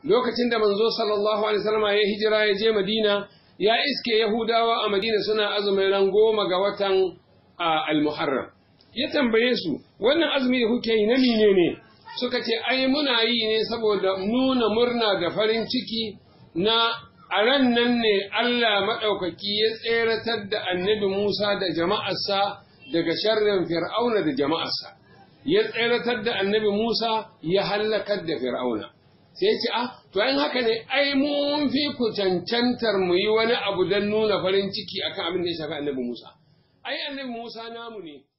lokacin da manzo sallallahu alaihi wasallam ya hijira ya je Madina ya iske Yahudawa a Madina suna azumin ran goma ga watan al-Muharram ya tambaye su wannan azumi da kuke yi na mine ne suka ce ai muna yi ne saboda nuna murna da farin ciki na a ran nan ne Allah maɗaukaki ya tseratar da annabi Musa da jama'arsa daga sharrin fir'auna da jama'arsa ya tseratar da annabi Musa ya hallakar da fir'auna sai ce ah to in haka ne ai mun fi ku cancantar mu yi wani abu don nuna farin ciki akan abin da ya shafi annabi Musa ai annabi Musa namu ne